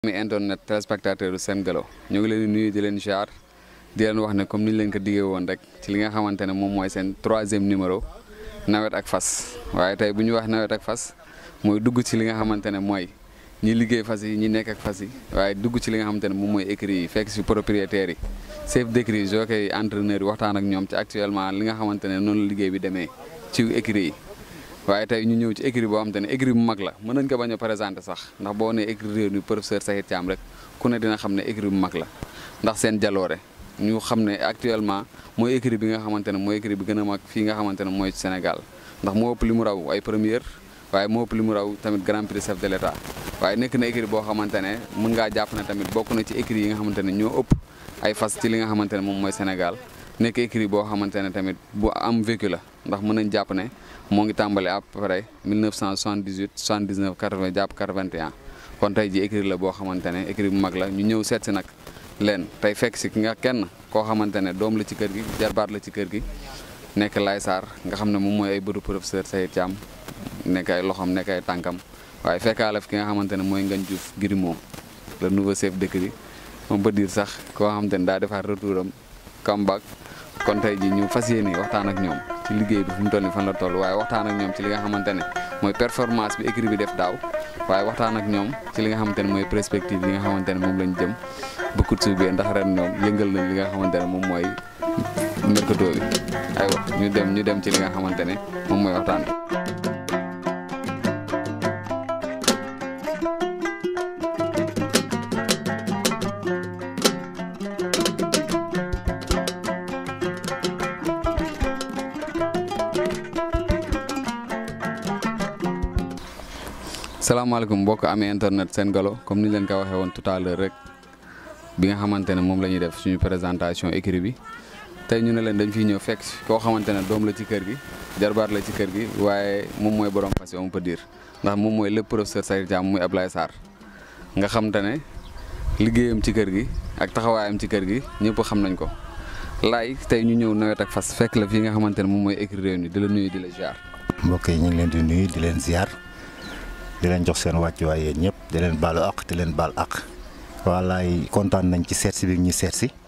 mi internet téléspectateur Sen Galo ñu ngi leen di nuyu di leen jaar di leen wax ne comme ni ñu leen ko diggee woon rek ci li nga xamante ne moom mooy seen troisième numéro nawet ak fas waaye tey bu ñu wax nawet ak fas mooy dugg ci li nga xamante ne mooy ñi liggéey fas yi ñi nekk ak fas yi waaye dugg ci li nga xamante ne moom mooy écrit yi fekk si propriétaires yi chef d'écrit jockey yi entraîneur yi waxtaan ak ñoom ci actuellement li nga xamante ne noonu la liggéey bi demee ci écrit yi waaye tey ñu ñëw ci écrit boo xamante ne écrit bu mag la mën nañ ko bañ a présenté sax ndax boo nee écrit réew mi professeur Sakhir Thiam rek ku ne dina xam ne écrit bu mag la ndax seen jaloore ñu xam ne actuellement mooy écrit bi nga xamante ne mooy écrit bi gën a mag fii nga xamante ne mooy Sénégal ndax moo ëpp li mu raw ay première waaye moo ëpp li mu raw tamit grand prix chef de l'état waaye nekk na écrit boo xamante ne mën ngaa jàpp ne tamit bokk na ci écrit yi nga xamante ne ñoo ëpp ay fas ci li nga xamante ne moom mooy Sénégal nekk écrit boo xamante ne tamit bu am vécu la ndax mën nañ jàpp ne moo ngi tàmbale à peu près 1978 79 80 jàpp 81 kon tey ji écrit la boo xamante ne écrit bu mag la ñu ñëw seet si nag leen tey fekk si ki nga kenn koo xamante ne doom la ci kër gi jarbaat la ci kër gi nekk Laye Sarr nga xam ne moom mooy ay bëru professeur Sakhir Thiam nekk ay loxoom nekk ay tànkam waaye fekkaale fi ki nga xamante ne mooy Ngagne Diouf Girimo le nouveau chef d'écrit moom ba dire sax koo xamante ne daa defaat retour am comeback kon tey ji ñu fas yéene waxtaan ak ñoom ci liggéey bi fu mu toll nii fan la toll waaye waxtaan ak ñoom ci li nga xamante ne mooy performance bi écrit bi def daaw waaye waxtaan ak ñoom ci li nga xamante ne mooy perspective yi nga xamante ne moom lañ jëm ba kut su bee ndax ren ñoom yëngal nañ li nga xamante ne moom mooy mercato bi aywa ñu dem ñu dem ci li nga xamante ne moom mooy waxtaan bi salaamaaleykum mbokk amee internet Sen Galo comme ni leen ko waxee woon tout à l'heure rek bi nga xamante ne moom la ñuy def suñu présentation écrit bi tey ñu ne leen dañ fiy ñëw fekk koo xamante ne doom la ci kër gi jarbaat la ci kër gi waaye moom mooy borom fas yi on peut dire ndax moom mooy lépp professeur Sakhir Thiam muy Ablaye Sarr nga xamante ne liggéeyam ci kër gi ak taxawaayam ci kër gi ñëpp xam nañ ko laay tey ñu ñëw nawet ak fas fekk la fii nga xamante ne moom mooy écrit réew mi di la nuyu di la ziar. mbokk yi ñu ngi leen di nuyu di leen ziar. di leen jox seen wàccuwaay yéen ñëpp di leen baalu àq di leen baal àq wallaay kontaan nañ ci seet si bi ñu seet si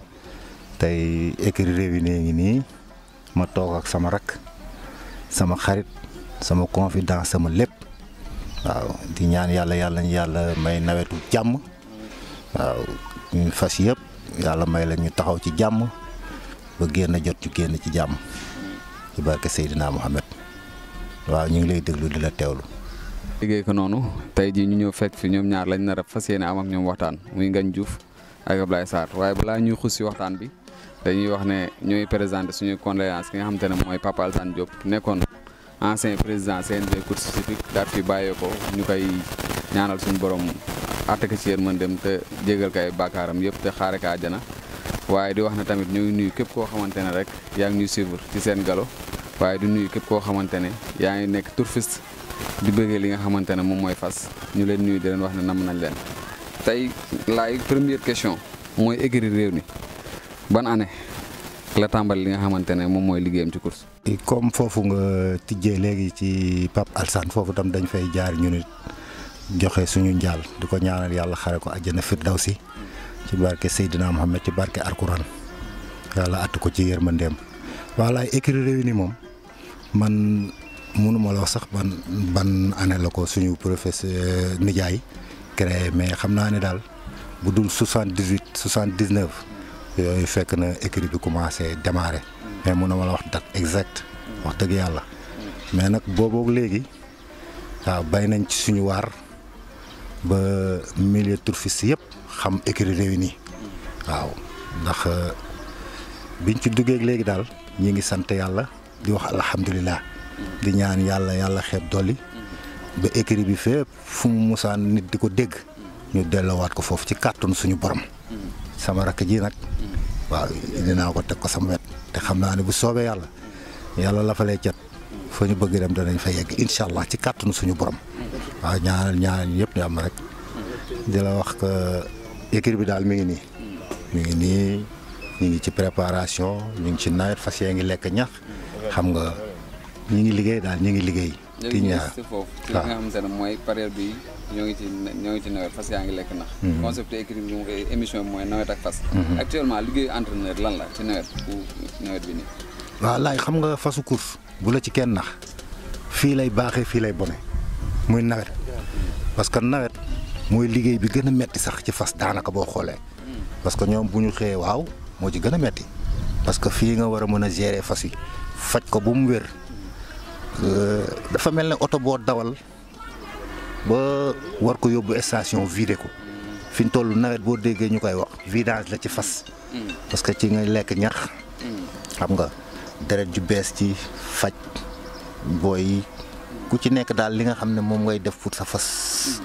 tey écrit réew yi ngi nii ma toog ak sama rak sama xarit sama confident sama lépp waaw di ñaan yàlla yàlla ñu yàlla may nawetu jàmm waaw ñu fas yëpp yàlla may la ñu taxaw ci jàmm ba génn jot ñu génn ci jàmm ci barke Seydina Mohamed waaw ñu ngi lay déglu di la teewlu. liggéey ko noonu tey jii ñu ñëw fekk fi ñoom ñaar lañ nar a fas yéene am ak ñoom waxtaan muy Ngagne Diouf ak Ablaye Sarr waaye balaa ñuy xus si waxtaan bi dañuy wax ne ñooy présenté suñu condoléance ki nga xamante ne mooy Papa Alassane Diop nekkoon ancien président CNG course hippique daal fi bàyyee ko ñu koy ñaanal suñu borom àtte ko ci yéen mën dem te jégal ko ay bàkkaaram yëpp te xaare ko àjjana waaye di wax ne tamit ñu ngi nuyu képp koo xamante ne rek yaa ngi ñuy suivre ci Sen Galo waaye di nuyu képp koo xamante ne yaa ngi nekk turfiste di bëggee li nga xamante ne moom mooy fas ñu leen nuyu di leen wax ne nam nañ leen tey laay première question mooy écurie réew mi ban année la tàmbali li nga xamante ne moom mooy liggéeyam ci course. comme foofu nga tijjee léegi ci Pape Alsane foofu tam dañ fay jaar ñu nit joxe suñu njaal di ko ñaanal yàlla xare ko àjjana firdawsi ci barke Seydina Mohamed ci barke Alquran yàlla att ko ci yërmandeem walaay écurie réew mi moom man. mënuma la wax sax ban ban année la ko suñu professeur nijaay créé mais xam naa ne daal bu dul soixante dix huit soixante dix neuf yooyu fekk na écrit bi commencé démarré mais mënuma la wax date exact wax dëgg yàlla mais nag booboog léegi waaw bay nañ ci suñu waar ba milieu turfiste yëpp xam écrit réuni waaw ndax biñ ci duggee léegi daal ñi ngi sant yàlla di wax alhamdulilah. di ñaan yàlla yàlla xeeb dolli ba écrit bi fépp fu mu musaan nit di ko dégg ñu delloowaat ko foofu ci kàttanu suñu borom sama rakk ji nag waaw dinaa ko teg ko sama wet te xam naa ne bu soobee yàlla yàlla la fa lay cat fa ñu bëgg dem danañ fa yegg incha allah ci kàttanu suñu borom waaw ñaanal ñaanal yëpp ñu am rek di la wax que écrit bi daal mi ngi nii mi ngi nii ñu ngi ci préparation ñu ngi ci nawet fas yee ngi lekk ñax xam nga. ñu ngi liggéey daal ñu ngi liggéey. ti ñaar foofu ci li nga xamante ne mooy période bi ñoo ngi ci ñoo ngi ci nawet fas yaa ngi lekk nax concept écrit bi mu koy émission bi mooy nawet ak fas actuellement liggéeyu entraîneur lan la ci nawet bu nawet bi nii waaw laay xam nga fasu course bu la ci kenn nax fii lay baaxee fii lay bone muy nawet parce que nawet mooy liggéey bi gën a metti sax ci fas daanaka boo xoolee parce que ñoom bu ñu xëyee waaw moo ci gën a metti parce que fii nga war a mën a gérer fas yi faj ko bu mu wér dafa mel ne oto boo dawal ba war ko yóbbu station vidé ko fi ñu toll nawet boo déggee ñu koy wax vidange la ci fas parce que ci ngay lekk ñax xam nga deret ju bees ci faj booy yi ku ci nekk daal li nga xam ne moom ngay def pour sa fas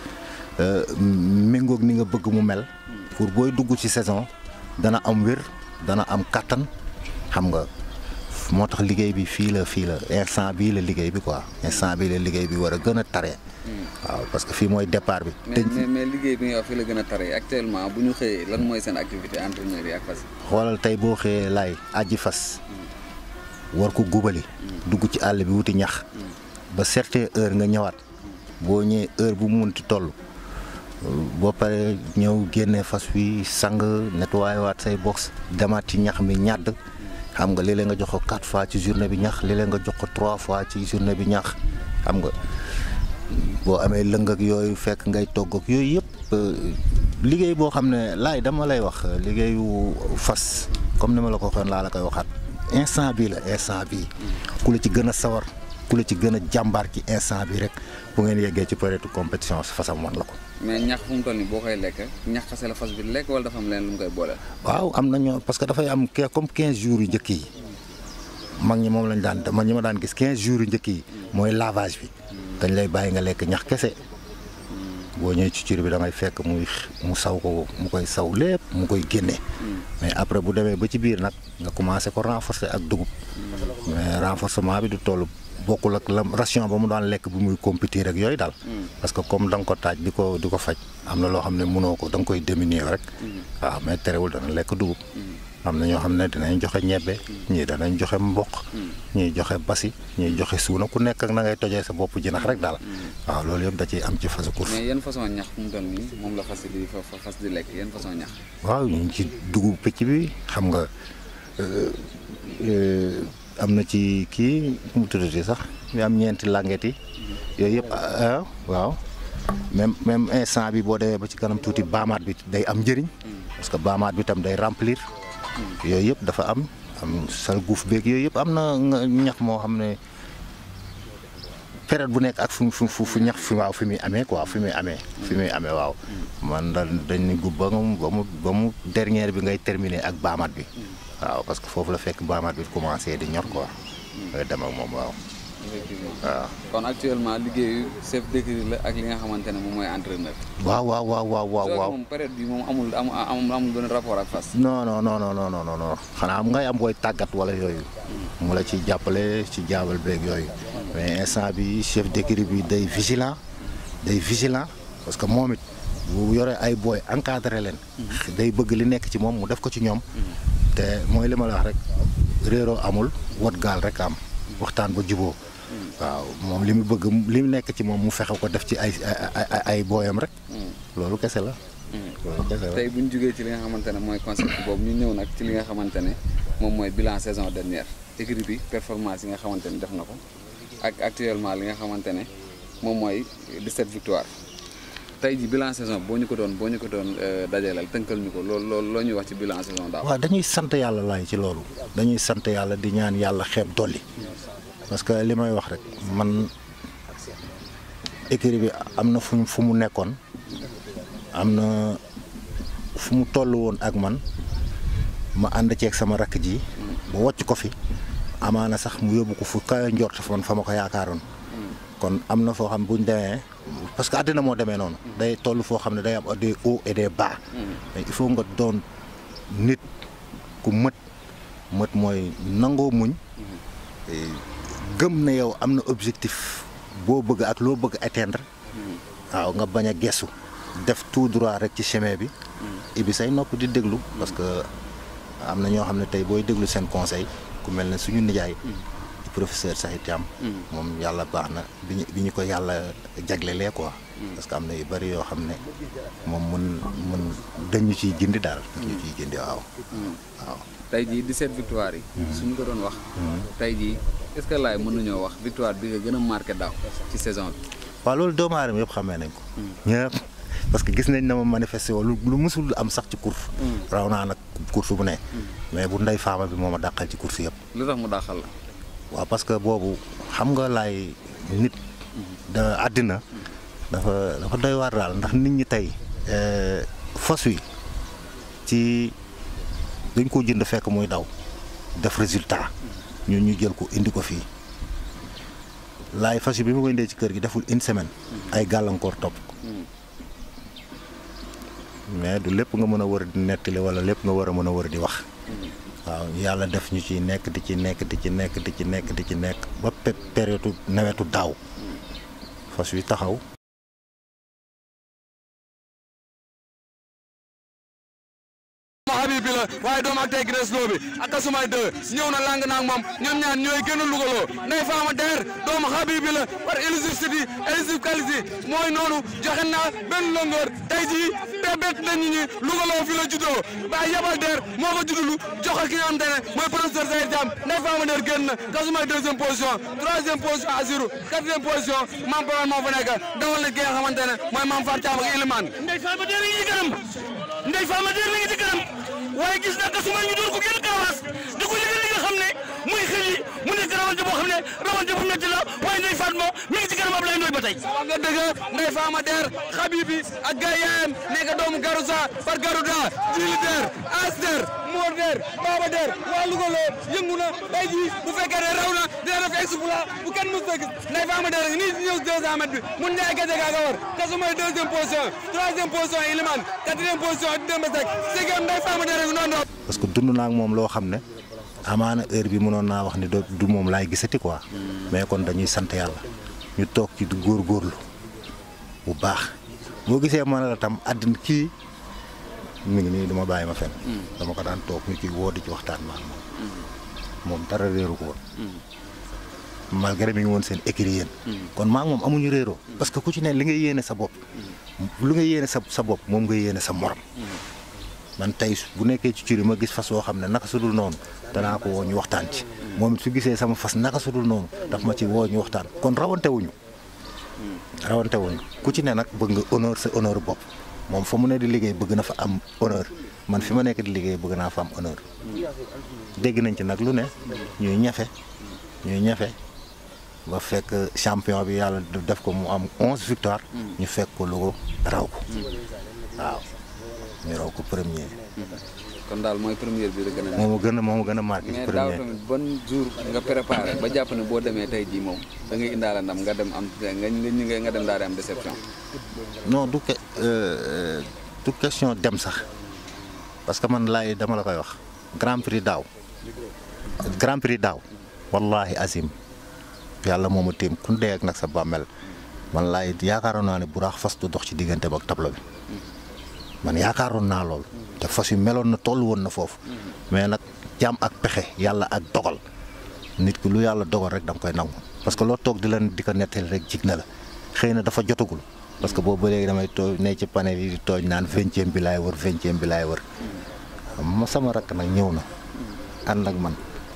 méngoog ni nga bëgg mu mel pour booy dugg ci saison dana am wér dana am kàttan xam nga moo tax liggéey bi fii la fii la instant bii la liggéey bi quoi instant bii la liggéey bi war a gën a tare waaw parce que fii mooy départ bi. mais mais mais liggéey bi nga wax fii la gën a tare actuellement bu ñu xëyee lan mooy seen activité entraîneur yi ak fas xoolal tey boo xëyee laay aji fas war ko gubali dugg ci àll bi wuti ñax ba certaine heure nga ñëwaat boo ñëwee heure bu mu munti toll boo paree ñëw génne fas wi sang nettoyé waat say box demaat ci ñax mi ñàdd xam nga léeg-léeg nga jox ko quatre fois ci journée bi ñax léeg-léeg nga jox ko trois fois ci journée bi ñax xam nga boo amee lëng ak yooyu fekk ngay togg ak yooyu yëpp liggéey boo xam ne laay dama lay wax liggéeyu fas comme ni ma la ko waxoon laa la koy waxaat instant bii la instant bii ku la ci gën a sawar ku la ci gën a jàmbaar ci instant bi rek bu ngeen yeggee ci période compétition fasam wan la ko. mais ñax fu mu toll nii boo koy lekk ñax kese la fas bi lekk wala dafa am leen lu mu koy boole. waaw am na ñoo parce que dafay am ke comme 15 jours yu njëkk yi mag ñi moom lañ daan man ñi ma daan gis 15 jours yu njëkk yi mooy lavage bi. dañ lay bàyyi nga lekk ñax kese boo ñëwee ci cur bi da ngay fekk muy mu saw ko mu koy saw lépp mu koy génne. mais après bu demee ba ci biir nag nga commencé ko renforcer ak dugub. mais renforcement bi du toll bokkul ak la ration ba mu daan lekk bu muy compétir ak yooyu daal. parce que comme da nga ko taaj di ko di ko faj am na loo xam ne mënoo ko da nga koy diminuer rek. waaw mais terewul dana lekk dugub. am na ñoo xam ne dinañ joxe ñebbe ñii danañ joxe mboq ñii joxe basi ñii joxe suuna ku nekk ak na ngay tojee sa bopp jinax rek daal waaw loolu yëpp da ciy am ci fasu course mais yan façon ñax fu mu toll nii moom la fas di fas di lekk yan façon ñax waaw ñu ngi ci dugub picc bi xam nga am na ci kii mu tuddati sax ñu am ñeenti langet yi yooyu yëpp waaw même même instant bi boo demee ba ci kanam tuuti baamaat bi day am njëriñ parce que baamaat bi tam day remplir yooyu yëpp dafa am am sal guuf beeg yooyu yëpp am na ñax moo xam ne période bu nekk ak fu fu fu ñax fi waaw fi muy amee quoi fi muy amee. fi muy amee waaw. man daal dañ ni gub ba mu ba mu ba mu dernière bi ngay terminer ak baamaat bi. waaw parce que foofu la fekk baamaat bi commencé di ñor quoi. ngay dem ak moom waaw. waaw. kon actuellement liggéeyu chef d'écurie la ak li nga xamante ne moom mooy entraîneur. waaw waaw waaw waaw waaw waaw. moom période bi moom amul amul amul benn rapport ak fas. non non non non non non non xanaa am ngay am booy tàggat wala yooyu. mu la ci jàppale ci jaabal beeg yooyu. mais instant bi chef d'écurie bi day vigilant day vigilant parce que moom it bu yoree ay booy encadré leen. day bëgg li nekk ci moom mu def ko ci ñoom. te mooy li ma la wax rek réeroo amul wat gaal rek am waxtaan ba juboo waaw moom li mu bëgg li mu nekk ci moom mu fexe ko def ci ay ay ay booyam rek. loolu kese la. loolu kese la tey bu ñu jugee ci li nga xamante ne mooy concept boobu ñu ñëw nag ci li nga xamante ne moom mooy bilan saison dernière écurie bi performance yi nga xamante ne def na ko ak actuellement li nga xamante ne moom mooy 17 victoire tey ji bilan saison boo ñu ko doon boo ñu ko doon dajaleel tënkal ñu ko loolu loolu loo ñuy wax ci bilan saison daaw. waaw dañuy sant yàlla laay ci loolu dañuy sant yàlla di ñaan yàlla xeeb dolli. parce que li may wax rek man écurie bi am na fu fu mu nekkoon am na fu mu toll woon ak man ma ànd ceeg sama rakk ji ba wàcc ko fi amaana sax mu yóbbu ko fu kawe njort fa man fa ma ko yaakaaroon kon am na foo xam buñ demee parce que àddina moo demee noonu day toll foo xam ne day am des hauts et des bas mais il faut nga doon nit ku mët mët mooy nangoo muñ gëm na yow am na objectif boo bëgg ak loo bëgg atteindre waaw nga bañ a gestu def tout droit rek ci chemin bi ibi say nopp di déglu parce que am na ñoo xam ne tey booy déglu seen conseil ku mel ne suñu nijaay professeur Sakhir Thiam moom yàlla baax na bi ñu bi ñu ko yàlla jaglelee quoi parce que am na yu bëri yoo xam ne moom mun mun dañu ciy gindi daal. dañu ciy gindi waaw. waaw. tey jii 17 victoire yi. suñu ko doon wax. tey jii est-ce que laay mën nañoo wax victoire bi nga gën a marqué daaw ci saison bi. waaw loolu doomu aadama yëpp xamee nañ ko. ñëpp parce que gis nañ na ma manifesté woon lu lu musul am sax ci course. raw naa nag course bu ne. mais bu ndey faama bi moo ma dàqal ci course yëpp. lu tax mu dàqal la. waaw parce que boobu xam nga laay nit. da àddina. dafa dafa doy waar daal ndax nit ñi tey. fas wi ci dañ ko jënd fekk muy daw def résultat ñun ñu jël ko indi ko fii laay fas yi bi ma ko indee ci kër gi deful une semaine. ay gàllankoor topp ko. mais du lépp nga mën a war a di nettali wala lépp nga war a mën a war a di wax. waaw yàlla def ñu ci nekk di ci nekk di ci nekk di ci nekk di ci nekk ba période nawetu daaw fas wi taxaw. Habib bi la waaye doomu ak tey Grèce loo bi ak Kasumay 2 ñëw na lang naag moom ñoom ñaar ñooy gën a lugaloo Ndeye Fama Der doomu Habib bi la par éligibilité éligible qualité mooy noonu joxe naa benn longoor tey jii te bett nañ ñi lugaloo fi la juddoo ba yabal Der moo ko juddulu joxe ki nga xam te ne mooy professeur Zahir Thiam Ndeye Fama Der génn na Kasumay deuxième position troisième position Azirou quatrième position Mam Paran moo fa nekk dawal na ki nga xamante ne mooy Mam Far Thiam ak Ilimane Ndeye Fama Der ngi ci kanam Ndeye Fama Der ngi ci kanam waaye gis naa Kasumay ñu doon ko génn karawaas di ko liggéey li nga xam ne muy xel yi mu nekk rawante boo xam ne rawante bu métti la waaye Ndeye Fatma mi ngi ci kanam Ablaye Ndoye ba tey. wax nga dëgg Ndeye Fama Der Habibi ak gay yaayam nekk doomu Garousa par Garouda Jili Der As Der Mor Der Baba Der waa Louga loo yëngu na tey jii bu fekkee ne raw na dina def exploit bu kenn mës a gis Ndeye Fama Der nii si ñëw 200 mètres bi mun Ndiaye Gadiaga nga war Kasumay deuxième position troisième position Ilimane quatrième position Demba Seck sixième Ndeye Fama Der ak noonu parce que dund naa ak moom loo xam ne amaana heure bi mënoon naa wax ni do du moom laay gisati quoi. mais kon dañuy sant yàlla ñu toog ci góorgóorlu bu baax boo gisee ma ne la tam àddina kii mi ngi nii dama bàyyi ma fen dama ko daan toog ñu ci woo di ci waxtaan maan moom moom dara réeru ko woon malgré mi ngi woon seen écrit yéen kon maa ngi moom amuñu réeroo parce que ku ci ne li nga yéene sa bopp lu nga yéene sa sa bopp moom nga yéene sa morom man tey bu nekkee ci curi ma gis fas woo xam ne naka sudul noonu danaa ko woo ñu waxtaan ci moom it su gisee sama fas naka sudul noonu daf ma ci woo ñu waxtaan kon rawante wuñu rawante wuñu ku ci ne nag bëgg nga honneur sa honneur bopp moom fa mu ne di liggéey bëgg na fa am honneur man fi ma nekk di liggéey bëgg naa fa am honneur dégg nañ ci nag lu ne ñuy ñafe ñuy ñafe ba fekk champion bi yàlla def ko mu am onze victoire ñu fekk ko Louga raw ko waaw ñu raw ko premier kon daal mooy première bi la gën a moo ma gën a moo ma gën a marqué ci mais daaw premier tamit bon jour nga préparé ba jàpp ne boo demee tey jii moom da ngay indaale ndam nga dem am nga nga nga dem daal di am déception. non du que euh, du question dem sax parce que man laay dama la koy wax grand prix daaw grand prix daaw wallahi azim yàlla moo ma téem ku dee ak nag sa bàmmel man laay yaakaaroon naa ne bu raax fas du dox ci diggante ba ak tableau bi man yaakaaroon naa lool te fas yu meloon na toll woon na foofu mais nag jaam ak pexe yàlla ak dogal nit ki lu yàlla dogal rek da nga koy nangu parce que loo toog di leen di ko nettali rek jig na la xëy na dafa jotagul parce que boobu ba léegi damay too ne ci panel yi di tooñ naan vingtième bi laay wër vingtième bi laay wër ma sama rakk nag ñëw na ànd ak man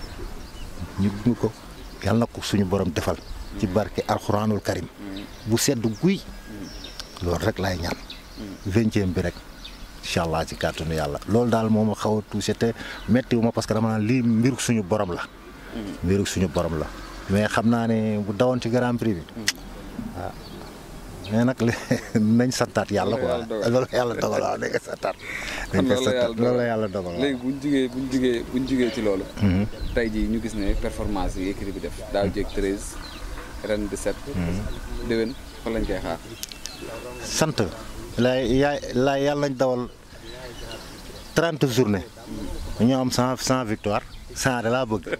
ñu ñu ko yàlla na ko suñu borom defal ci barke alxuraanul karim bu sedd guy loolu rek laay ñaan vingtième bi rek incha allah ci kàttanu yàlla loolu daal moo ma xaw a touché te métti wu ma parce que dama naan lii mbiru suñu borom la mbiru suñu borom la mais xam naa ne bu dawoon ci grand prix bi waaw mais nag li nañ santaat yàlla quoi loolu yàlla dogal waaw nañ ko santaat nañ ko santaat loolu la yàlla dogal waaw léegi buñ jugee buñ jugee buñ jugee ci loolu. tey jii ñu gis ne performance yi équipe bi def daaw jéeg 13 ren 17. déwén fan lañ koy xaar. sant laay yaay laay yàlla nañ dawal trente journée ñu am cent cent victoire cent de laa bëgg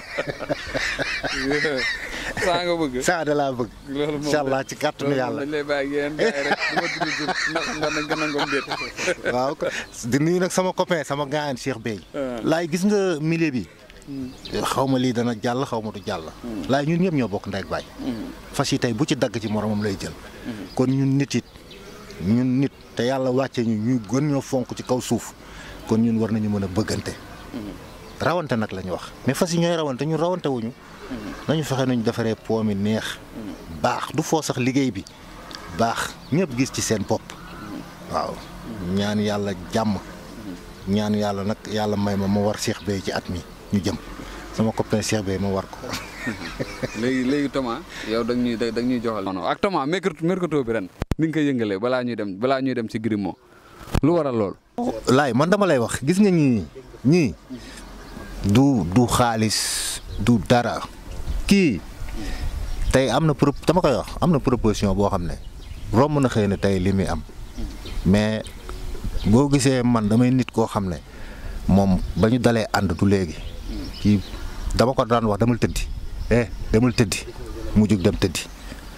saa nga bëgg. cent de laa bëgg loolu moom incha allah ci kàttanu loolu yàlla dañ lay bàyyi ak yéen gars yi rek du ma tudd jur ndax ndax nañ ko nangoom déet. waaw di nuyu nag sama copain sama gaayan Cheikh Bey laay gis nga milieu bi xaw ma lii dana jàll xaw ma du jàll. laay ñun ñëpp ñoo bokk ndey ak baay. fas yi tey bu ci dagg ci moromam lay jël. kon ñun nit it ñun nit te yàlla wàcce ñu ñu gën ñoo fonk ci kaw suuf kon ñun war nañu mën a bëggante. rawante nag la ñu wax mais fas yi ñooy rawante ñun rawante wuñu. nañu fexe nañu defaree po mi neex. baax du foo sax liggéey bi baax ñëpp gis ci seen bopp. waaw ñaan yàlla jàmm. ñaan yàlla nag yàlla may ma ma war Cheikh Beye ci at mi ñu jëm sama copain Cheikh Beye ma war ko. léegi léegi Thomas yow da ñuy da ñuy joxal. non ak Thomas mercato bi ren ni nga koy yëngalee balaa ñuy dem balaa ñuy dem ci Grimo lu waral lool. laay man dama lay wax gis nga ñii ñii du du xaalis du dara kii tey am na pro dama koy wax am na proposition boo xam ne romb na xëy na tey li muy am mais boo gisee man damay nit koo xam ne moom ba ñu dalee ànd du léegi kii dama ko daan wax demal tëddi eh demal tëddi mu jug dem tëddi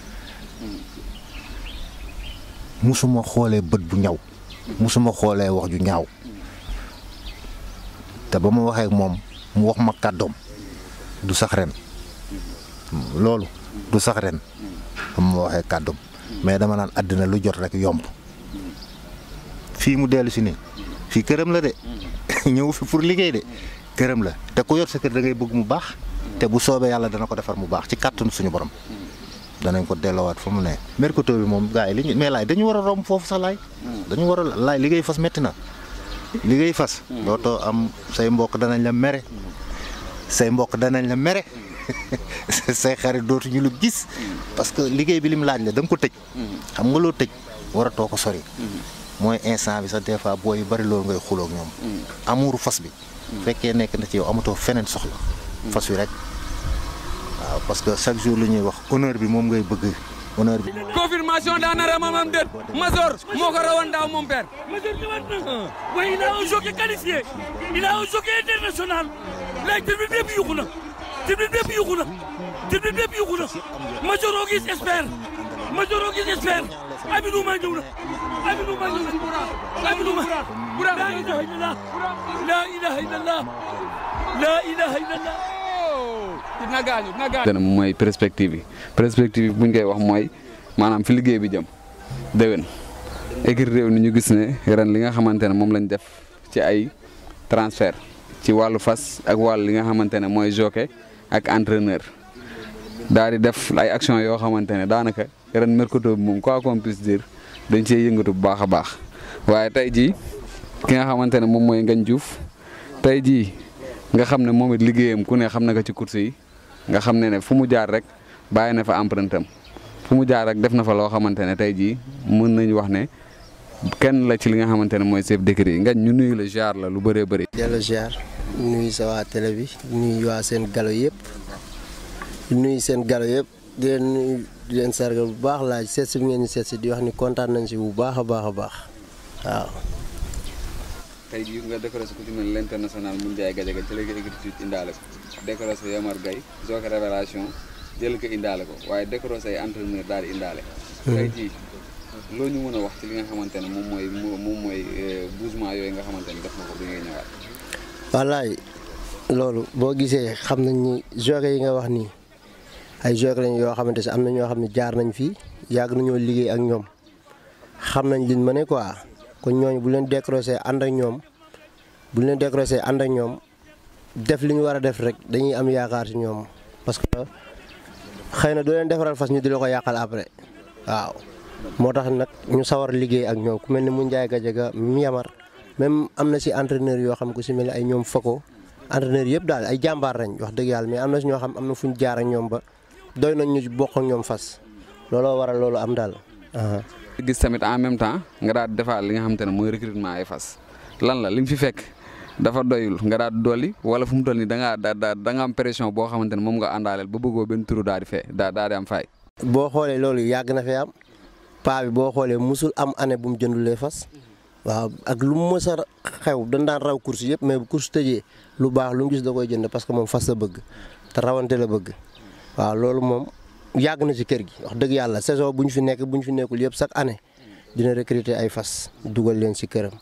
musuma xoolee bët bu ñaw musuma xoolee wax ju ñaaw te ba ma waxee ak moom mu wax ma kàddoom du sax ren loolu du sax ren ba ma waxee kàddoom mais dama naan àddina lu jot rek yomb fii mu dellu si nii fii këram la de ñëw fi pour liggéey de këram la te ku yor sa kër da ngay bëgg mu baax te bu soobee yàlla dana ko defar mu baax ci kàttanu suñu borom danañ ko delloowaat fa mu ne. mercato bi moom gars yi li ñu mais laay dañu war a romb foofu sax laay. dañu war a laay liggéey fas métti na. liggéey fas. dootoo am say mbokk danañ la mere. say mbokk danañ la mere. say xarit dootuñu lu gis. parce que liggéey bi lim laaj la da nga ko tëj. xam nga loo tëj waratoo ko sori. mooy instant bi sax des fois booy yu bari loolu ngay xuloo ak ñoom. amuuru fas bi. fekkee nekk na ci yow amatoo feneen soxla. fas wi rek. waaw parce que chaque jour li ñuy wax honneur bi moom ngay bëgg honneur bi. confirmation daana ramamam déet Mazor moo ko rawoon daaw moom père. Major ñëwaat na waaye il a un jockey qualifié il a un jockey international léegi tribune bépp yuxu na tribune bépp yuxu na tribune bépp yuxu na Major oo gis espère Major oo gis espère Abidou ma ñëw na Abidou ma ñëw na Abidou ma la ilaha illallah la ilaha illallah la ilaha illallah dina gaañu dina gaañu. dana mooy perspective yi perspective yi bu ñu koy wax mooy maanaam fi liggéey bi jëm déwén écurie réew ni ñu gis ne ren li nga xamante ne moom lañ def ci ay transfert ci wàllu fas ak wàllu li nga xamante ne mooy jockey ak entraîneur daal di def ay action yoo xamante ne daanaka ren mercato bi moom quoi qu'on puisse dire dañ cee yëngatu bu baax a baax waaye tey jii ki nga xamante ne moom mooy Ngagne Diouf tey jii nga xam ne moom it liggéeyam ku ne xam na ko ci course yi nga xam ne ne fu mu jaar rek bàyyi na fa empreinte am fu mu jaar rek def na fa loo xamante ne tey jii mën nañu wax ne kenn la ci li nga xamante ne mooy chef d'écurie yi Ngagne ñu nuyu la jaar la lu bëree bëri. dellu ziar nuyu sa waa télé bi nuyu waa seen galo yëpp nuyu seen galo yëpp di leen nuyu di leen sargal bu baax laaj seet si bi ngeen ñu seet si di wax ni kontaan nañ si bu baax a baax a baax waaw. tey jii nga décoré ko ci mel l'international mun jaay gajaga ci léegi écriture indaale ko décoré sa Yamar Gaye joke révélation jël ko indaale ko waaye décoré say entraîneur daal di indaale tey jii loo ñu mën a wax ci li nga xamante ne moom mooy moom mooy bougement yooyu nga xamante ne def na ko bi ngay ñëwaat wallaay loolu boo gisee xam nañ ni joge yi nga wax nii ay joge lañ yoo xamante si am na ñoo xam ne jaar nañ fii yàgg nañoo liggéey ak ñoom xam nañ liñ mëne quoi kon ñooñu bu leen décroché ànd ak ñoom bu leen décroché ànd ak ñoom def li ñu war a def rek dañuy am yaakaar ci ñoom parce que xëy na doo leen defaral fas ñu di la ko yàqal après waaw. moo tax nag ñu sawar liggéey ak ñoom ku mel ni mu Ndiaye Gadiaga mi Yamar même am na si entraîneur yoo xam ku si mel ni ay ñoom Fako entraîneur yëpp daal ay jàmbaar lañ wax dëgg yàlla mais am na si ñoo xam am na fu ñu jaar ak ñoom ba doy nañ ñu bokk ak ñoom fas looloo waral loolu am daal. gis tamit en même temps nga daal di defaat li nga xamante ne mooy recrutement ay fas lan la li nga fi fekk dafa doyul nga daal di dolli wala fu mu toll nii da ngaa da da nga am pression boo xamante ne moom nga àndaaleel ba bëggoo benn turu daal di fee daa daal di am fay. boo xoolee loolu yàgg na fee am paa bi boo xoolee musul am année bu mu jëndulee fas waaw ak lu mu mës a xew dañ daan raw course yëpp mais bu course tëjee lu baax lu mu gis da koy jënd parce que moom fas la bëgg te rawante la bëgg waaw loolu moom yàgg na ci kër gi wax dëgg yàlla saison bu ñu fi nekk bu ñu fi nekkul yëpp chaque année dina recruter ay fas dugal leen ci këram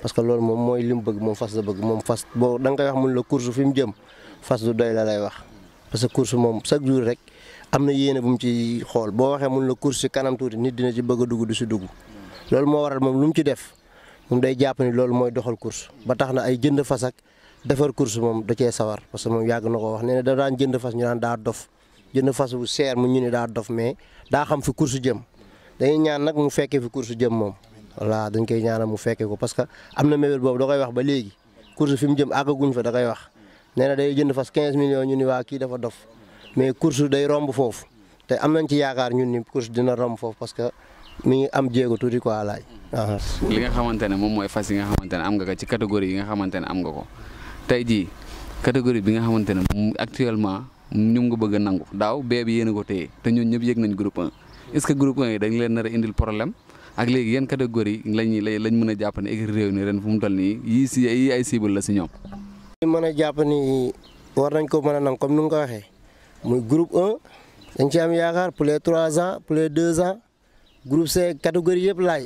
parce que loolu moom mooy li mu bëgg moom fas la bëgg moom fas boo da nga koy wax mun la course fi mu jëm fas du doy la lay wax parce que course moom chaque jour rek am na yéene bu mu ci xool boo waxee mun la course ci kanam tuuti nit dina ci bëgg a dugg du si dugg loolu moo waral moom lu mu ci def moom day jàpp ni loolu mooy doxal course ba tax na ay jënd fas ak defar course moom da cee sawar parce que moom yàgg na ko wax nee na da daan jënd fas ñu naan daa dof jënd fas bu seer mu ñu ni daa dof mais daa xam fi course jëm dañuy ñaan nag mu fekkee fi course jëm moom voilà dañ koy ñaanal mu fekkee ko parce que am na mébét boobu da koy wax ba léegi course fi mu jëm àggaguñ fa da koy wax nee na day jënd fas 15 millions ñu ni waa kii dafa dof mais course day romb foofu te am nañ ci yaakaar ñun ni course dina romb foofu parce que mi ngi am jéego tuuti quoi laaj. li nga xamante ne moom mooy fas yi nga xamante ne am nga ko ci catégorie yi nga xamante ne am nga ko tey jii catégorie bi nga xamante ne moom actuellement ñoom nga bëgg a nangu daaw bee bi yéen a ko téye te ñun ñëpp yëg nañ groupe 1 est-ce que groupe 1 yi dañ leen nar a indil problème ak léegi yan catégorie lañ lañ mën a jàpp ne écurie réew mi ren fu mu toll nii yii si yii ay cible la si ñoom. li mën a jàpp ni war nañ ko mën a nangu comme ni nga ko waxee muy groupe 1 dañ ci am yaakaar pour les 3 ans pour les 2 ans groupe C catégorie yëpp laay.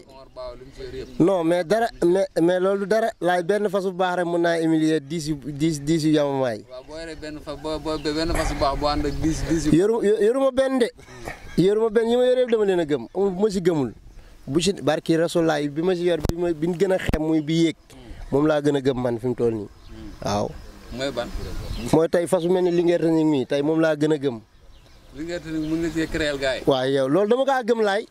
non mais dara mais mais loolu dara laay benn fas bu baax rek mën naa humilier dix yu dix dix yu yamamaay. waaw boo yoree benn fa boo boo benn fas bu baax bu ànd ak dix dix yu. yoru yoruma benn de yoruma benn yi ma yoree dama leen a gëm amul bu ma si gëmul bu si barki rasulaay bi ma si yor bi ma bi ñu gën a xem muy bi yéeg moom laa gën a gëm man fi mu toll nii waaw. mooy ban. mooy tey fas bu mel ni Linguère Tanick mii tey moom laa gën a gëm. Linguère Tanick mën nga cee créer gars yi. waaw yow loolu dama kaa gëm laay.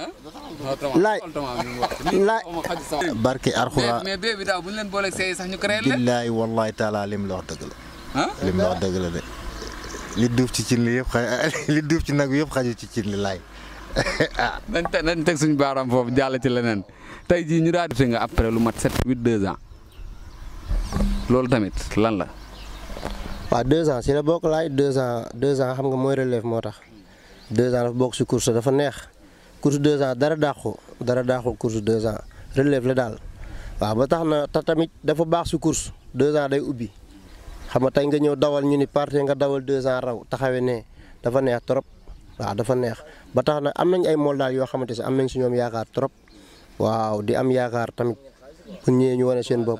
laay laay. barke Arxura mais bee bi daaw bu ñu leen booleeg see sax ñu créer leen. billaay wallaay taala lim la wax dëgg la. ah lim la wax dëgg la de. li duuf ci cin li yëpp xa li duuf ci nag yëpp xaju ci cin li laay ah. nañ teg nañ teg suñu baaraam foofu jàll ci leneen tey jii ñu daal di nga après lu mat 7 8 2 ans loolu tamit lan la. waaw deux ans si la bokk laay deux ans deux ans xam nga mooy relève moo tax deux ans dafa bokk si course dafa neex course deux ans dara dàqu dara dàqu course deux ans relève la daal waaw ba tax na te tamit dafa baax si course deux ans day ubbi xam nga tey nga ñëw dawal ñu ni parti nga dawal deux ans raw taxawee ne dafa neex trop waaw dafa neex ba tax na am nañ ay mool daal yoo xamante si am nañ si ñoom yaakaar trop waaw di am yaakaar tamit bu ñëwee ñu wane seen bopp.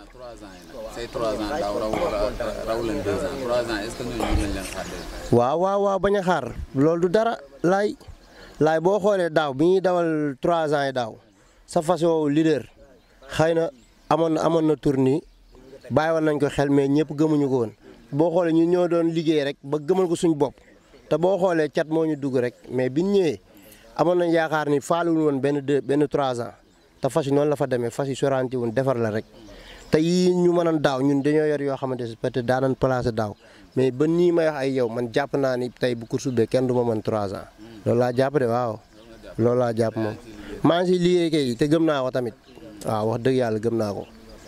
say 3 ans daaw raw raw leen 2 ans 3 ans est-ce que ñooñu ñu leen xaar waaw waaw waaw bañ a xaar loolu du dara laay laay boo xoolee daaw bi ñuy dawal 3 ans yi daaw sa fas woowu leader xëy na amoon na amoon na tournée bàyyi woon nañ ko xel mais ñëpp gëmuñu ko woon boo xoolee ñu ñoo doon liggéey rek ba gëmal ko suñ bopp te boo xoolee cat moo ñu dugg rek mais biñ ñëwee amoon nañ yaakaar ni faaluwul woon benn deux benn 3 ans te fas yi noonu la fa demee fas yi soranti woon defar la rek te yii ñu mënoon daaw ñun dañoo yor yoo xamante ne peut-être daanan placé daaw mais ba nii may wax ay yow man jàpp naa ni tey bu course bee kenn du ma mën 3 ans loolu laa jàpp de waaw loolu laa jàpp moom maa ngi si liggéey kay te gëm naa ko tamit waaw wax dëgg yàlla gëm naa ko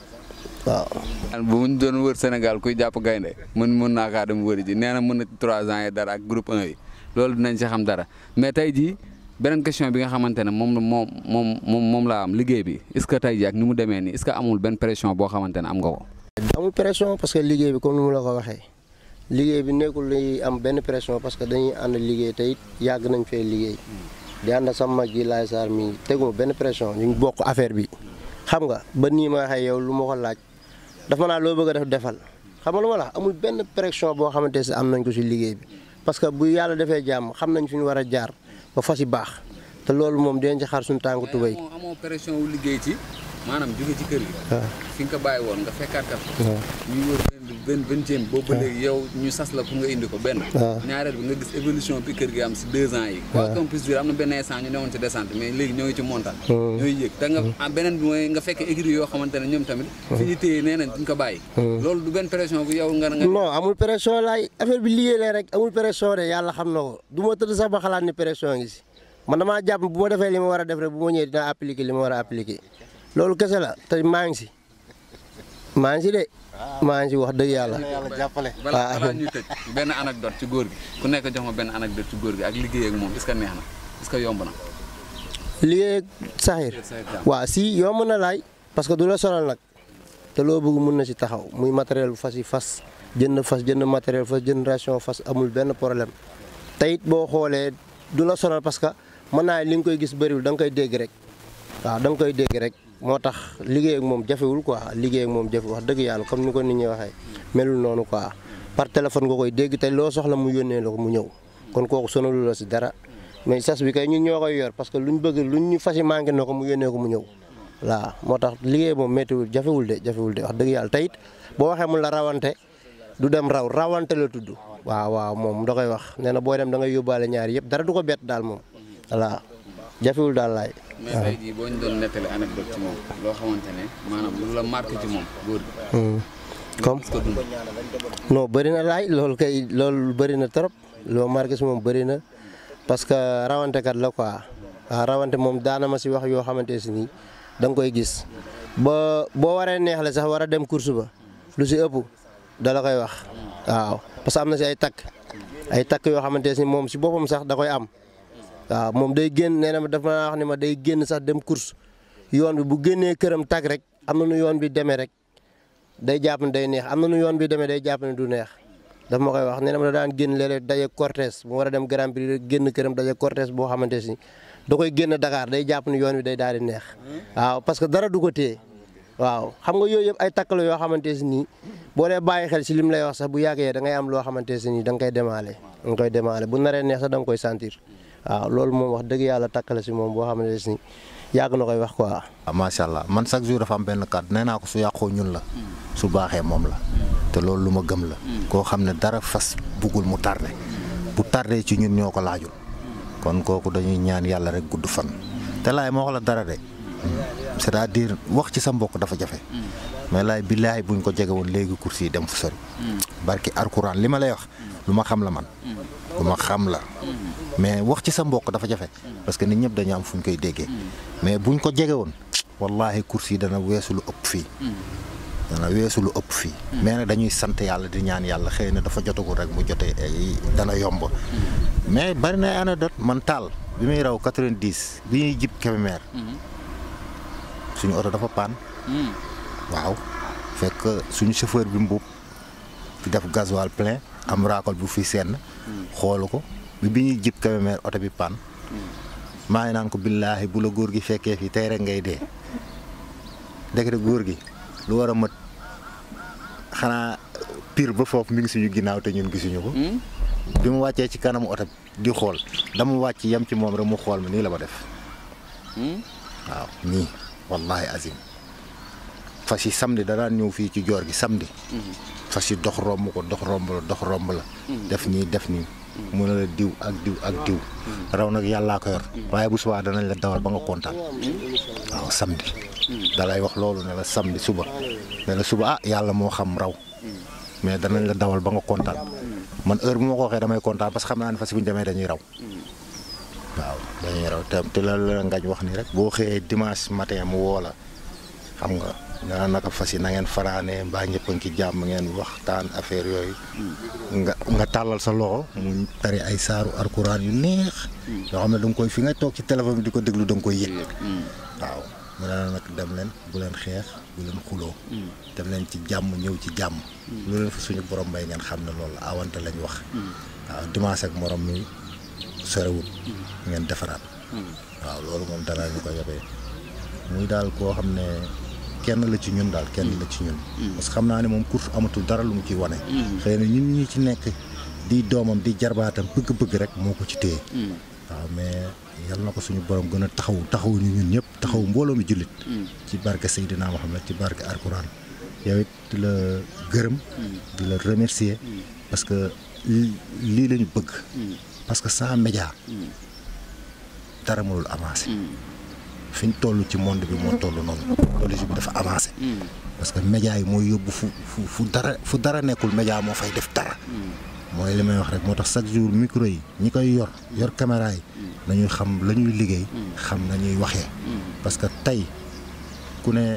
waaw. bu ñu doon wër Sénégal kuy jàpp gaynde mën mën naa kaa dem wëri ji nee na mën na 3 ans yi dara ak groupe 1 yi loolu dinañ si xam dara mais tey jii beneen question bi nga xamante ne moom moom moom moom moom laa am liggéey bi est-ce que tey jii ak ni mu demee nii est-ce que amul benn pression boo xamante ne am nga ko. amul pression parce que liggéey bi comme ni mu la ko waxee liggéey bi nekkul luy am benn pression parce que dañuy ànd liggéey te it yàgg nañ fee liggéey di ànd sama mag yi laay saar mi teguma benn pression ñu ngi bokk affaire bi xam nga ba nii ma waxee yow lu ma ko laaj dafa naa loo bëgg a def defal xam nga lu ma la amul benn pression boo xamante ne am nañ ko si liggéey bi parce que bu yàlla defee jàmm xam nañ fi ñu war a jaar ba fas yi baax te loolu moom dinañ ci xaar suñu tànku tubéy. amoo amoo pression wu liggéey ci maanaam jóge ci kër gi. fi nga ko bàyyi woon nga fekkaat kat. ñuy wër benn vingtième boobu ba léegi yow ñu sas la pour nga indi ko benn. ñaareel bi nga gis évolution bi kër gi am si deux ans yi. quoi qu'on puisse dire am na benn instant ñu newoon ci descente mais léegi ñoo ngi ci montagne. ñooy yëg te nga beneen bi mooy nga fekk écurie yoo xamante ne ñoom tamit. fi ñu téye nee nañ duñ ko bàyyi. loolu du benn pression bu yow nga nga. non amul pression laay affaire bi liggéey la rek amul pression de yàlla xam na ko du ma tëdd sax ba xalaat ni pression ngi si man damaa jàpp bu ma defee li ma war a def rek bu ma ñëwee dinaa appliquer li ma war a appliquer loolu kese la te maa ngi si maa ngi si de maa ngi si wax dëgg yàlla. jàppale. balaa balaa ñuy tëj benn anecdote ci góor gi ku nekk jox ma benn anecdote ci góor gi ak liggéey ak moom est-ce que neex na est-ce que yomb na. liggéey ak saxiir waaw si yomb na laay parce que du la sonal nag te loo bëgg mun na si taxaw muy matériel bu fas yi fas jënd fas jënd matériel fas jënd ration fas amul benn problème te it boo xoolee du la sonal parce que mën naa li nga koy gis bëriwul da nga koy dégg rek waaw da nga koy dégg rek moo tax liggéey ak moom jafewul quoi liggéey ak moom jafe wax dëgg yàlla comme ni ko nit ñi waxee melul noonu quoi par téléphone nga koy dégg te loo soxla mu yónnee la ko mu ñëw kon kooku sonalu la si dara mais sas bi kay ñun ñoo koy yor parce que luñ bëgg luñ ñu fas manqué na ko mu yónnee ko mu ñëw waaw moo tax liggéey moom méttiwul jafewul de jafewul de wax dëgg yàlla teyit boo waxee mun la rawante du dem raw rawante la tudd waaw waaw moom da koy wax nee na booy dem da ngay yóbbaale ñaari yëpp dara du ko bett daal moom voilà jafewul daal laay. mais tey jii boo ñu doon nettali anecdote ci moom loo xamante ne maanaam lu la marqué ci moom góor gi. comme est-ce que dund. non bëri na laay loolu kay loolu bëri na trop loo marqué si moom bëri na parce que rawante kat la quoi waaw rawante moom daana ma si wax yoo xamante si nii da nga koy gis ba boo waree neexle sax war a dem course ba lu si ëpp da la koy wax waaw parce que am na si ay takk ay takk yoo xamante si moom si boppam sax da koy am waaw moom day génn nee na ma dafa ma wax ni ma day génn sax dem course yoon bi bu génnee këram tag rek am na nu yoon bi demee rek day jàpp ne day neex am na nu yoon bi demee day jàpp ne du neex daf ma koy wax nee na ma da daan génn léeg-léeg daje cortège mu war a dem Grand Prix génn këram daje cortège boo xamante si da koy génn Dakar day jàpp ne yoon bi day daal di neex waaw parce que dara du ko téye waaw xam nga yooyu yëpp ay takk la yoo xamante si nii boo dee bàyyi xel si lim lay wax sax bu yàggee da ngay am loo xamante si nii da nga koy demaale da nga koy demaale bu naree neex sax da nga koy sentir waaw loolu moom wax dëgg yàlla takk la si moom boo xamante si nii yàgg na koy wax quoi. ah macha allah man chaque jour dafa am benn kàddu nee naa ko su yàqoo ñun la su baaxee moom la te loolu lu ma gëm la koo xam ne dara fas buggul mu tardé bu tardé ci ñun ñoo ko laajul kon kooku dañuy ñaan yàlla rek gudd fan te laay moo wax la dara de c'est-à-dire wax ci sa mbokk dafa jafe mais laay billaay buñ ko jege woon léegi course yi dem fu sori barki alxuraan li ma lay wax lu ma xam la man lu ma xam la mais wax ci sa mbokk dafa jafe parce que nit ñëpp dañu am fu ñu koy déggee mais buñ ko jege woon wallahi course yi dana weesu lu ëpp fii dana weesu lu ëpp fii mais nag dañuy sant yàlla di ñaan yàlla xëy na dafa jotagul rek mu jotee ay dana yomb mais bari na ay anecdote man taal bi muy raw 90 bi ñuy jib Kébémer suñu oto dafa paan waaw fekk suñu chauffeur bi mbuub di def gasoil plein am raakol bu fi senn xoolu ko bi bi ñuy jib Kébémer oto bi paan maa ngi naan ko billaahi bu la góor gi fekkee fii tey rek ngay dee ndekete góor gi lu war a mat xanaa pire ba foofu mi ngi suñu ginnaaw te ñun gisuñu ko bi mu wàccee ci kanamu oto di xool dama wàcc yem ci moom rek mu xool ma nii la ma def waaw nii wallahi azim fas yi samedi da daan ñëw fii ci joor gi samedi fas yi dox romb ko dox romb la dox romb la def nii def nii mu ne la diw ak diw ak diw raw nag yàllaa ko yor waaye bu subaa danañ la dawal ba nga kontaan waaw samedi dalay wax loolu ne la samedi suba ne la suba ah yàlla moo xam raw mais danañ la dawal ba nga kontaan man heure bu ma ko waxee damay kontaan parce que xam naa ne fas bu ñu demee dañuy raw waaw dañuy raw te te la la ngañ wax ni rek boo xëyee dimanche matin mu woo la xam nga nga naka fas yi na ngeen fanaanee mbaa ñëpp a ngi ci jàmm ngeen waxtaan affaire yooyu nga nga tàllal sa loxo mu tari ay saaru alxuraan yu neex yoo xam ne da nga koy fi nga toog ci téléphone bi di ko déglu da nga koy yëg waaw mu ne la nag dem leen bu leen xeex bu leen xuloo dem leen ci jàmm ñëw ci jàmm lu leen fa suñu borom bay ngeen xam ne loolu awante lañ wax waaw dimanche ak morom mi sorewut ngeen defaraat waaw loolu moom dara ñu ko yobee muy daal koo xam ne kenn la ci ñun daal kenn la ci ñun parce que xam naa ne moom course amatul dara lu mu ciy wane xëy na ñun ñi ci nekk di doomam di jarbaatam bëgg-bëgg rek moo ko ci téye waaw mais yal na ko suñu borom gën a taxaw taxaw ñu ñun ñëpp taxaw mbooloo mi jullit ci barke Seydina Mohamed ci barke Alquran yow it di la gërëm di la remercier parce que lii lañu bëgg parce que sans média dara mënul avancé fi ñu toll ci monde bi moo toll noonu technologie bi dafa avancé parce que média yi mooy yóbbu fu fu fu dara fu dara nekkul média moo fay def dara mooy li may wax rek moo tax chaque jour micro yi ñi koy yor yor caméra yi nañuy xam la ñuy liggéey xam nañuy waxee parce que tey ku ne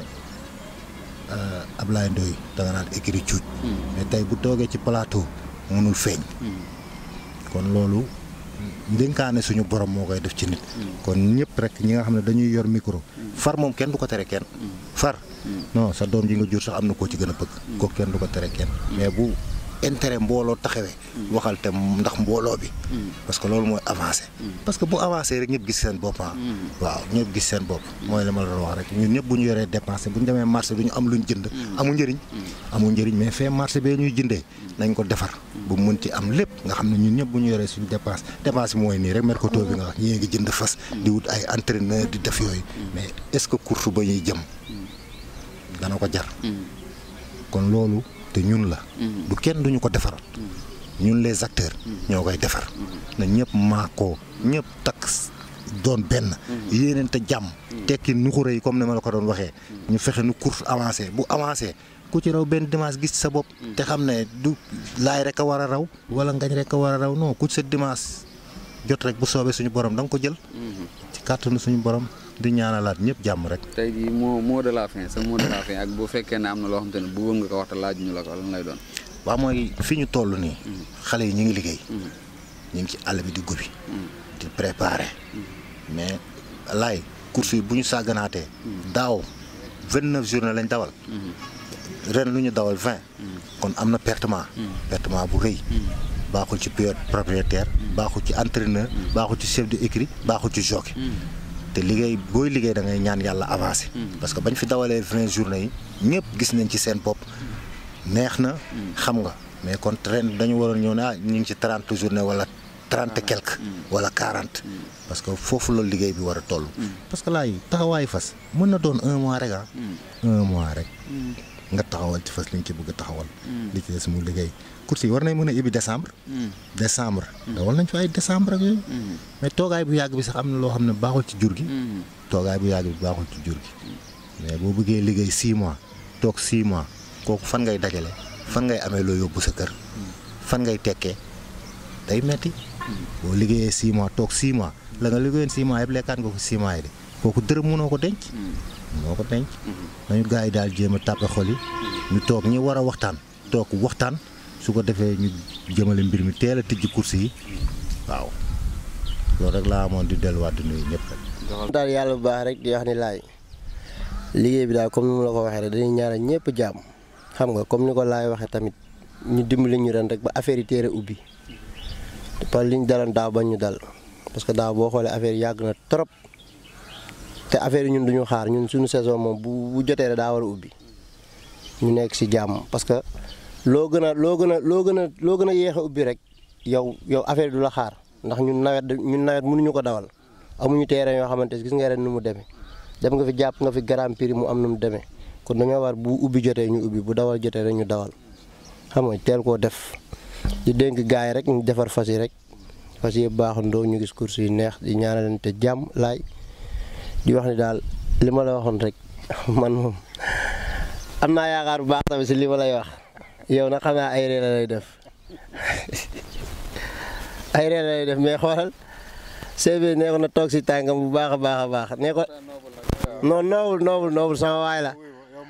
Ablaye Ndoye da nga naan écrit cuuj mais tey bu toogee ci plateau mënul feeñ kon loolu ndénkaane suñu borom moo koy def ci nit kon ñëpp rek ñi nga xam ne dañuy yor micro far moom kenn du ko tere kenn far non sa doom ji nga jur sax am na koo ci gën a bëgg kooku kenn du ko tere kenn mais bu intérêt mbooloo taxawee waxal te ndax mbooloo bi parce que loolu mooy avancé parce que bu avancé rek ñëpp gis seen bopp ah waaw ñëpp gis seen bopp mooy li ma la doon wax rek ñun ñëpp bu ñu yoree dépensé bu ñu demee marché du ñu am luñ jënd amul njëriñ amul njëriñ mais fee marché bee ñuy jëndee nañ ko defar bu mën ci am lépp nga xam ne ñun ñëpp bu ñu yoree suñu dépense dépense bi mooy nii rek mercato bi nga wax ñii ngi jënd fas di wut ay entraîneur di def yooyu mais est-ce que course ba ñuy jëm dana ko jar kon loolu te ñun la du kenn duñu ko defaral ñun les acteurs ñoo koy defar na ñëpp maakoo ñëpp takk doon benn yéeneen te jàmm tekki nuxure yi comme ni ma la ko doon waxee ñu fexe nu course avancé bu avancé ku ci raw benn dimanche gis sa bopp te xam ne du laay rek a war a raw wala ngañ rek a war a raw non ku ci sa dimanche jot rek bu soobee suñu borom da nga ko jël ci kàttanu suñu borom di ñaanalaat ñëpp jàmm rek tey jii moo mot de la fin sa mot de la fin ak bu fekkee ne am na loo xam te ne bëggoon nga ko wax te laaj ñu la ko lan lay doon. waaw mooy fi ñu toll nii xale yi ñu ngi liggéey ñu ngi ci àll bi di gobi di préparer mais laay course yi bu ñu sàgganaatee daaw vingt neuf journée lañ dawal ren lu ñu dawal vingt kon am na pertement pertement bu rëy baaxul ci propriétaire baaxul ci entraîneur baaxul ci chef de écurie baaxul ci jockey te liggéey booy liggéey da ngay ñaan yàlla avancé parce que bañ fi dawalee vingt journée yi ñëpp gis nañ ci seen bopp neex na xam nga mais kon ren dañu waroon ñëw ne ah ñu ngi ci trente journée wala trente et quelque wala quarante parce que foofu la liggéey bi war a toll parce que laay taxawaayu fas mën na doon un mois rek ah un mois rek nga taxawal ci fas li nga ci bëgg a taxawal li ci des mu liggéey course yi war nañ mën a ibbi décembre décembre dawal nañ fa ay décembre ak yooyu mais toogaay bu yàgg bi sax am na loo xam ne baaxul ci jur gi toogaay bu yàgg bi baaxul ci jur gi mais boo bëggee liggéey six mois toog six mois kooku fan ngay dajale fan ngay amee loo yóbbu sa kër fan ngay tekkee day metti boo liggéeyee six mois toog six mois la nga liggéeyoon six mois yëpp lekkaat nga ko six mois yi de kooku dërëm mënoo ko denc mënoo ko denc nañu gars yi daal jéem a tàppe xol yi ñu toog ñi war a waxtaan toog waxtaan su ko defee ñu jëmale mbir mi teel a tijji course yi waaw loolu rek laa amoon di delluwaat di nuyu ñëpp rek. daal yàlla bu baax rek di wax ni laay liggéey bi daal comme ni mu la ko waxee rek dañuy ñaanal ñëpp jàmm xam nga comme ni ko laay waxee tamit ñu dimbali ñu ren rek ba affaire yi téere ubbi parce que liñ daloon daaw ba ñu dal parce que daaw boo xoolee affaire yi yàgg na trop te affaire yi ñun duñu xaar ñun suñu saison moom bu bu jotee rek daa war a ubbi ñu nekk si jàmm parce que loo gën a loo gën a loo gën a loo gën a yéex a ubbi rek yow yow affaire du la xaar ndax ñun nawet ñun nawet mënuñu ko dawal amuñu terrain yoo xamante gis nga ren nu mu demee dem nga fi jàpp nga fi Grand Prix mu am nu mu demee kon dañoo war bu ubbi jotee ñu ubbi bu dawal jotee rek ñu dawal xam nga teel koo def di dénk gars yi rek ñu defar fas yi rek fas yi baaxandoo ñu gis course yi neex di ñaanalante jàmm laay di wax ni daal li ma la waxoon rek man moom am naa yaakaar bu baax tamit si li ma lay wax yow nag xam naa ay ree la lay def ay ree la lay def mais xoolal CV nee ko na toog si tànkam bu baax a baax a baax nee ko non noobul noobul noobul sama waay la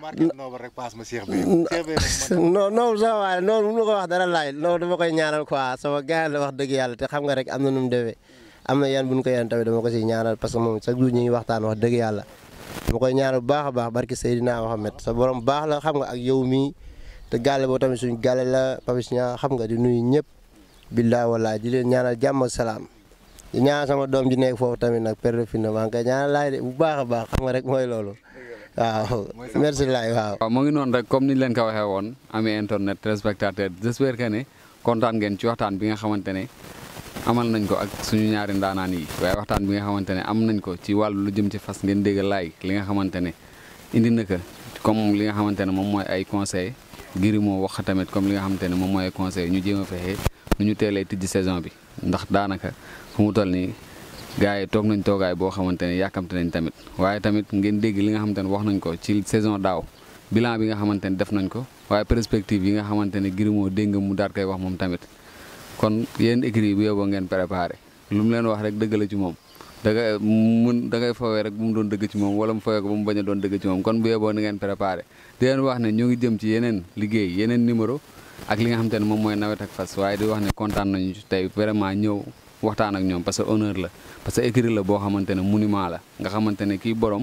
non noobul sama waay la noonu mu ko wax dara laay noonu dama koy ñaanal quoi sama gars la wax dëgg yàlla te xam nga rek am na nu mu defee am na yan bu ñu ko yan tamit dama ko siy ñaanal parce que moom chaque jour ñu ngi waxtaan wax dëgg yàlla dama koy ñaanal bu baax a baax barki Seydina Mohamed sa borom baax la xam nga ak yow mii te gàlle boo tamit suñu gàlle la Papis ñaa xam nga di nuyu ñëpp billaay wallaay di leen ñaanal jàmm ak salaam di ñaanal sama doom ji nekk foofu tamit nag père fi na maa ngi koy ñaanal laay de bu baax a baax xam nga rek mooy loolu waaw merci laay waaw. waaw mu ngi noonu rek comme ni ñu leen ko waxee woon ami internet téléspectateur j'espère que ne kontaan ngeen ci waxtaan bi nga xamante ne amal nañ ko ak suñu ñaari ndaanaan yi waaye waxtaan bi nga xamante ne am nañ ko ci wàllu lu jëm ci fas ngeen dégg laay li nga xamante ne indi na ko comme li nga xamante ne moom mooy ay conseil ngir moo wax tamit comme li nga xamante ne moom mooy ay conseil ñu jéem a fexe nu ñu teelee tijji saison bi ndax daanaka fu mu toll nii gars yi toog nañ toogaay boo xamante ne yàkkamte nañ tamit waaye tamit ngeen dégg li nga xamante ne wax nañ ko ci saison daaw bilan bi nga xamante ne def nañ ko waaye perspective yi nga xamante ne ngir moo dégg nga mu daal koy wax moom tamit kon yéen écrit bu yóbboo ngeen préparé lu mu leen wax rek dëgg la ci moom da ngay mun da ngay fawee rek bu mu doon dëgg ci moom wala mu fawee ko ba mu bañ a doon dëgg ci moom kon bu yóbboo na ngeen préparé di leen wax ne ñoo ngi jëm ci yeneen liggéey yeneen numéro ak li nga xamante ne moom mooy nawet ak fas waaye di wax ne kontaan nañu tey vraiment ñëw waxtaan ak ñoom parce que honneur la parce que écrit la boo xamante ne monument la nga xamante ne kii borom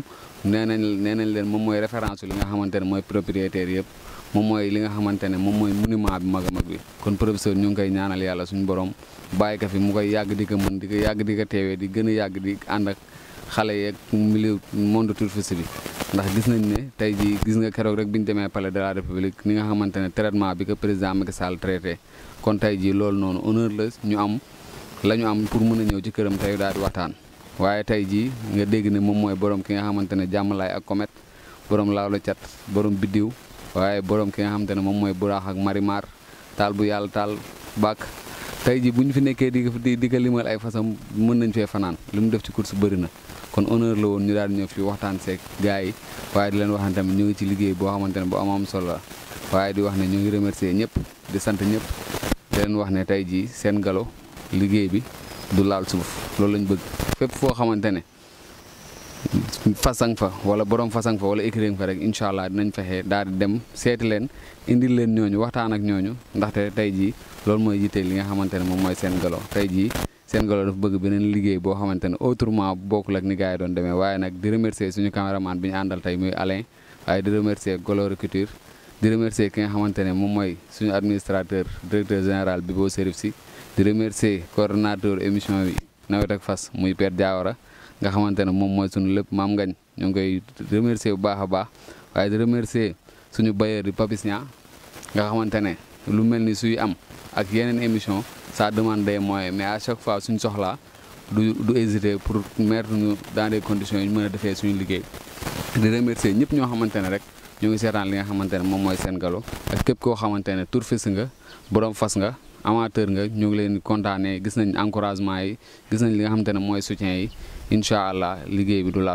nee nañ nee nañ leen moom mooy référence li nga xamante ne mooy propriétaire yëpp moom mooy li nga xamante ne moom mooy monument bi mag a mag bi kon professeur ñu ngi koy ñaanal yàlla suñu borom bàyyi ko fi mu koy yàgg di ko mën di ko yàgg di ko teewee di gën a yàgg di ànd ak xale yeeg milieu monde touriste bi ndax gis nañ ne tey jii gis nga keroog rek bi ñu demee palais de la république ni nga xamante ne traitement bi ko président Macky Sall traité kon tey jii loolu noonu honneur la ñu am la ñu am pour mën a ñëw ci këram tey daal di waxtaan waaye tey jii nga dégg ne moom mooy borom ki nga xamante ne jàmmalaay ak comet borom laawla cat borom biddiw waaye borom ki nga xamante ne moom mooy buraax ak marimar taal bu yàlla taal bàkk tey jii bu ñu fi nekkee di di di ko limal ay façon mën nañ fee fanaan li mu def ci course bëri na kon honneur la woon ñu daal di ñëw fi waxtaan seeg gars yi waaye di leen wax ne tamit ñu ngi ci liggéey boo xamante ne bu am am solo la waaye di wax ne ñu ngi remercier ñëpp di sant ñëpp di leen wax ne tey jii seen galo liggéey bi du laal suuf loolu lañ bëgg fépp foo xamante ne fasang fa wala borom fasang fa wala écrire fa rek incha allah dinañ fexe daal di dem seeti leen indil leen ñooñu waxtaan ak ñooñu ndaxte tey jii loolu mooy yitte li nga xamante ne moom mooy seen galo tey jii seen galo dafa bëgg beneen liggéey boo xamante ne autrement bokkul ak ni gars yi doon demee waaye nag di remercier suñu caméraman bi ñu àndal tey muy Alain waaye di remercier Golo Recruteur di remercier ki nga xamante ne moom mooy suñu administrateur directeur général bi boo Serif si di remercier coordonnateur émission bi nawet ak fas muy Père Diawara nga xamante ne moom mooy suñu lépp maam ngañ ñu ngi koy remercier bu baax a baax waaye di remercier suñu bailleur di Papis Niang nga xamante ne lu mel ni suy am ak yeneen émission ça demande des moyens mais à chaque fois suñ soxlaa du du hésiter pour mettre ñu dans des conditions yu ñu mën a defee suñu liggéey di remercier ñëpp ñoo xamante ne rek ñu ngi seetaan li nga xamante ne moom mooy seen galo ak képp koo xamante ne touriste nga borom fas nga amateur nga ñu ngi leen di kontaanee gis nañ encouragement yi gis nañ li nga xamante ne mooy soutien yi incha allah liggéey bi du laal